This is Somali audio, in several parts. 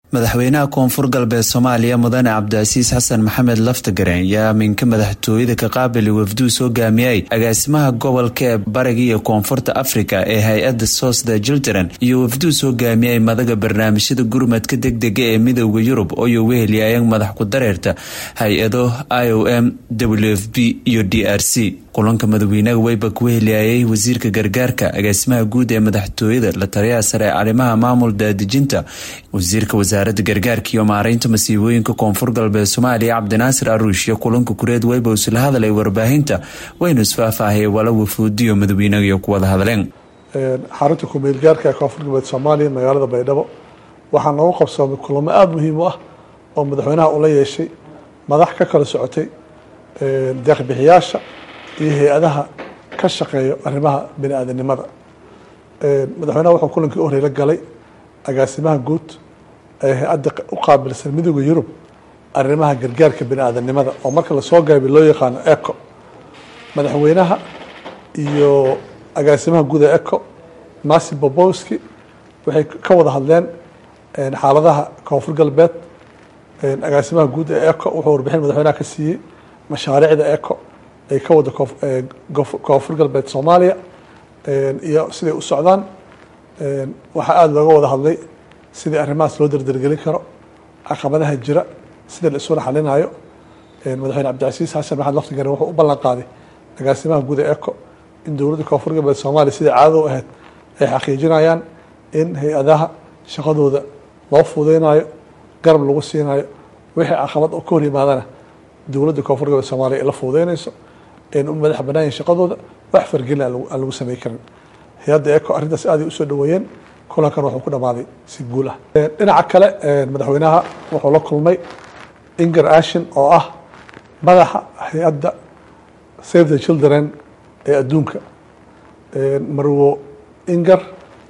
madaxweynaha koonfur galbeed soomaaliya mudane cabdicasiis xasan maxamed laftagareen ayaa aminka madaxtooyada ka qaabili wafduu soo gaamiyay agaasimaha gobolka ee bariga iyo koonfurta afrika ee hay-adda soosda jildaran iyo wafduu soo gaamiyay madaga barnaamijyada gurmadka degdega ee midooda yurub ooyo wehelyaayeen madax ku dareerta hay-ado i o m w f b iyo d r c kulanka madaxweynaha weyba ku wehelyaayay wasiirka gargaarka agaasimaha guud ee madaxtooyada la taliyaha sare ee arrimaha maamul daadejinta wasiirka wasaaradda gargaarka iyo maareynta masiibooyinka koonfur galbeed soomaaliya cabdinaasir aruush iyo kulanka kureed weyba isla hadalay warbaahinta waynu isfaahfaahayay wala wafuudiyo madaxweynaha iyo kuwada hadleen xarunta ku-meelgaarka ee koonfur galbeed soomaaliya magaalada baydhabo waxaa noogu qabsoomay kulamo aada muhiim u ah oo madaxweynaha ula yeeshay madax ka kala socotay deeqbixiyaasha iyo hay-adaha ka shaqeeyo arrimaha bini aadanimada madaxweynaha wuxuu kulankii u horey la galay agaasimaha guud ee hay-adda u qaabilsan midooda yurub arrimaha gargaarka bini aadanimada oo marka lasoo gaabay loo yaqaano eco madaxweynaha iyo agaasimaha guud ee eco masi bobowski waxay ka wada hadleen xaaladaha koonfur galbeed agaasimaha guud ee eco wuxuu warbixin madaxweynaha ka siiyey mashaariicda eco ay ka wada koonfur galbeed soomaaliya iyo siday u socdaan waxaa aada looga wada hadlay sidii arrimahaas loo dardargelin karo caqabadaha jira sida la isula xalinayo madaxweyne cabdicasiis xasan maxamed laftigaren wuxuu u ballan qaaday agaasimaha guud ee eco in dowladda koonfur galbeed soomaaliya sidai caadada u ahayd ay xaqiijinayaan in hay-adaha shaqadooda loo fudeynayo garab lagu siinayo wixii caqabad oo ka hor yimaadana dowladda koonfur galbeed soomaaliya ay la fuudeynayso ayna u madax banaanyihin shaqadooda wax fargelin aan lagu samey karin hay-adda eco arrintaas aaday usoo dhaweeyeen kulankan wuxuu ku dhamaaday si guul ah dhinaca kale madaxweynaha wuxuu la kulmay inger ashin oo ah madaxa hay-adda save the children ee adduunka marwo inger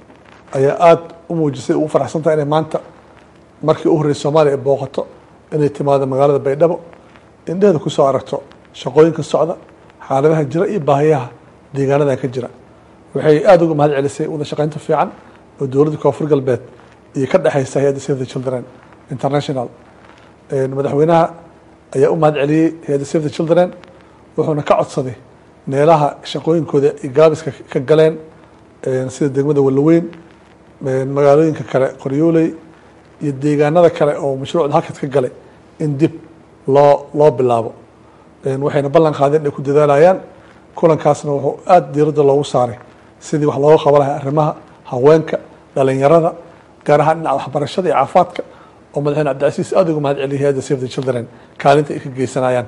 ayaa aada u muujisay ugu faraxsantaha inay maanta markii u horreysay soomaaliya ay booqato inay timaado magaalada baydhabo indheeda kusoo aragto shaqooyinka socda xaaladaha jira iyo baahiyaha deegaanadan ka jira waxay aada uga mahad celisay wada shaqeynta fiican oo dowladda koonfur galbeed iyo ka dhexeysa hay-adda save the children international madaxweynaha ayaa u mahad celiyey hay-adda save the children wuxuuna ka codsaday meelaha shaqooyinkooda ay gaabiska ka galeen sida degmada walaweyn magaalooyinka kale qoryooley iyo deegaanada kale oo mashruucda halkaas ka galay in dib loo loo bilaabo waxayna ballan qaadeen inay ku dadaalayaan kulankaasna wuxuu aada diiradda loogu saaray sidii wax looga qaba lahay arrimaha haweenka dhalinyarada gaar ahaan dhinaca waxbarashada iyo caafaadka oo madaxweyne cabdicasiis aada uga mahad celiyay hay-adda save the children kaalinta ay ka geysanayaan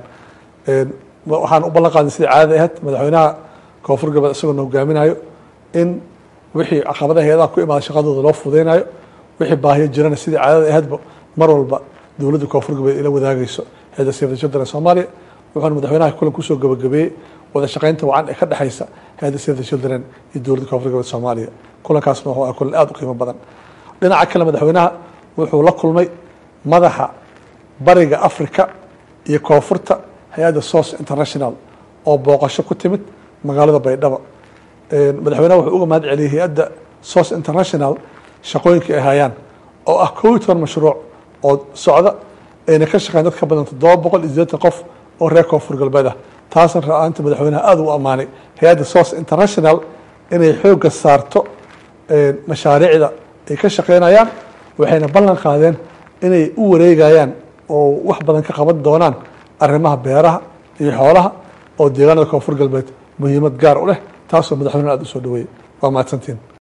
waxaan u ballan qaadnay sidai caadada ahayd madaxweynaha koonfur galbeed isagoona hogaaminayo in wixii caqabadaha hay-adaha ku imaada shaqadooda loo fudeynayo wixii baahiyo jirana sidai caadada ahaydba mar walba dowladda koonfur galbeed ila wadaagayso hay-adda save the children soomaaliya wuxuuna madaxweynaha kulan kusoo gabagabeeyey wada shaqeynta wacan ee ka dhexeysa hay-adda save the children iyo dowladda koonfur galbeed soomaaliya kulankaasna wuxuu ah kulan aada u qiimo badan dhinaca kale madaxweynaha wuxuu la kulmay madaxa bariga africa iyo koonfurta hay-adda source international oo booqasho ku timid magaalada baydhabo madaxweynaha wuxuu uga mahad celiyey hay-adda source international shaqooyinka ay hayaan oo ah kow iyo toban mashruuc oo socda ayna ka shaqeyn dad ka badan toddoba boqol iyo sideetan qof oo reer koonfur galbeed ah taasna ra-aanta madaxweynaha aada u ammaanay hay-adda source international inay xoogga saarto mashaariicda ay ka shaqeynayaan waxayna ballan qaadeen inay u wareegayaan oo wax badan ka qaban doonaan arrimaha beeraha iyo xoolaha oo deegaanada koonfur galbeed muhiimad gaar u leh taasoo madaxweynaha aada u soo dhaweeyey waa mahadsantiin